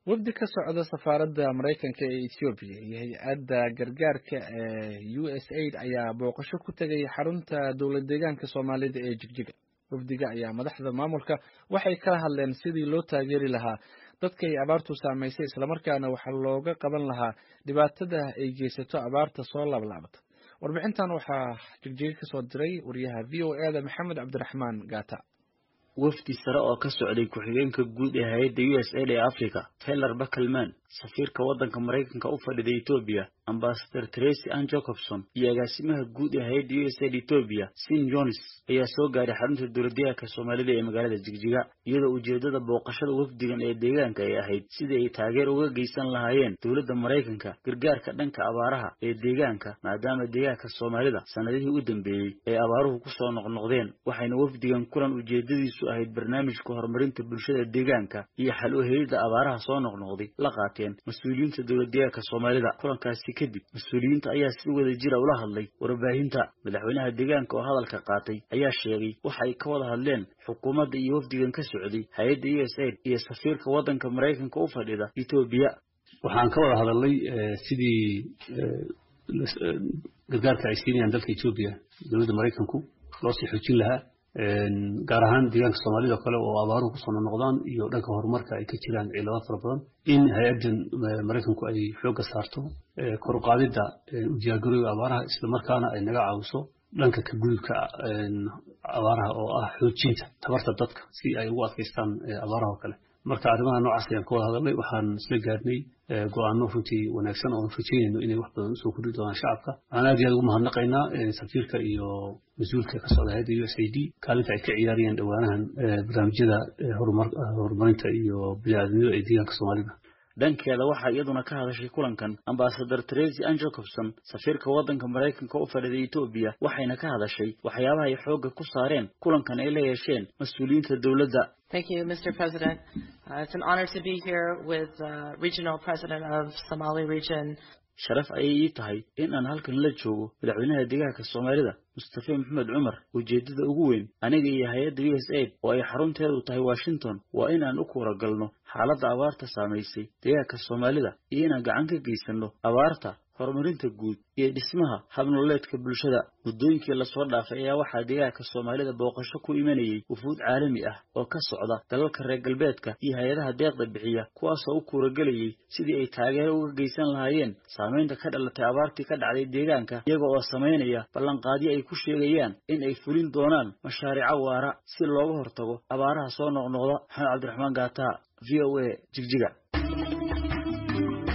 wafdi ka socda safaaradda maraykanka ee ethoobiya iyo hay-adda gargaarka ee u s aid ayaa booqasho ku tegay xarunta dowlad deegaanka soomaalida ee jigjiga wafdiga ayaa madaxda maamulka waxay kala hadleen sidii loo taageeri lahaa dadka ay abaartu saamaysay islamarkaana waxaa looga qaban lahaa dhibaatada ay geysato abaarta soo laablaabata warbixintan waxaa jigjiga kasoo diray wariyaha v o e da maxamed cabdiraxmaan gaata wafdi sare oo ka socday ku-xigeenka guud ee hay-adda u s aid ee africa taylor backelman safiirka waddanka maraykanka u fadhida etoobiya ambasador tracy ann jacobson iyo agaasimaha guud ee hay-adda u s aid etoobiya sin jones ayaa soo gaaray xarunta dowladdeegaanka soomaalida ee magaalada jigjiga iyadoo ujeeddada booqashada wafdigan ee deegaanka ay ahayd sidii ay taageer uga geysan lahaayeen dowladda maraykanka gargaarka dhanka abaaraha ee deegaanka maadaama deegaanka soomaalida sannadihii u dambeeyey ay abaaruhu ku soo noqnoqdeen waxayna wafdigan kulan ujeeddadiisu ahayd barnaamijka horumarinta bulshada deegaanka iyo xal u helidda abaaraha soo noqnoqday la qaateen mas-uuliyiinta dowladdeegaanka soomaalida kulankaasi kadib mas-uuliyiinta ayaa si wada jira ula hadlay warbaahinta madaxweynaha deegaanka oo hadalka qaatay ayaa sheegay waxa ay ka wada hadleen xukuumadda iyo wafdigan ka socday hay-adda u s aid iyo safiirka waddanka maraykanka u fadhida etoobiya waxaan ka wada hadalnay sidii gargaarka ay siinayaan dalka etoobiya dowladda maraykanku loo sii xoojin lahaa gaar ahaan deegaanka soomaalida o kale oo abaaruhu kusoo noqnoqdaan iyo dhanka horumarka ay ka jiraan ciilado fara badan in hay-addan maraykanku ay xoogga saarto kor u qaadidda u diyaargarooga abaaraha islamarkaana ay naga caawiso dhanka ka gudubka abaaraha oo ah xoojinta tabarta dadka si ay ugu adkaystaan abaaraha oo kale marka arrimaha noocaas ayaan ka wada hadalnay waxaan isla gaarnay go-aano runtii wanaagsan oon rajeynayno inay wax badan usoo kordhi doonaan shacabka waxaan aad iyo aad ugu mahadnaqaynaa safiirka iyo mas-uulka ka socda hay-adda u s a d kaalinta ay ka ciyaarayaan dhowaanahan barnaamijyada horumarinta iyo bini-aadamnimada ee deegaanka soomaalida dhankeeda waxaa iyaduna ka hadashay kulankan ambasador tracy ann jacobson safiirka waddanka maraykanka u fadhiday etoobiya waxayna ka hadashay waxyaabaha ay xoogga ku saareen kulankan ay la yeesheen mas-uuliyiinta dowladda Thank you, Mr. President. Uh, it's an honor to be here with uh, Regional President of Somali Region. sharaf ayay ii tahay in aan halkan la joogo madaxweynaha deegaanka soomaalida mustafe maxamed cumar ujeeddada ugu weyn aniga iyo hay-adda u s aid oo ay xarunteedu tahay washington waa in aan u kuura galno xaaladda abaarta saamaysay deegaanka soomaalida iyo inaan gacan ka geysanno abaarta horumarinta guud iyo dhismaha habnololeedka bulshada muddooyinkii lasoo dhaafay ayaa waxaa deegaanka soomaalida booqasho ku imanayay wufuud caalami ah oo ka socda dalalka reer galbeedka iyo hay-adaha deeqda bixiya kuwaasoo u kuuragelayay sidii ay taageero uga geysan lahaayeen saamaynta ka dhalatay abaartii ka dhacday deegaanka iyaga oo samaynaya ballanqaadyo ay ku sheegayaan in ay fulin doonaan mashaariico waara si looga hortago abaaraha soo noqnoqda maxamed cabdiraxmaan gaata v o a jigjiga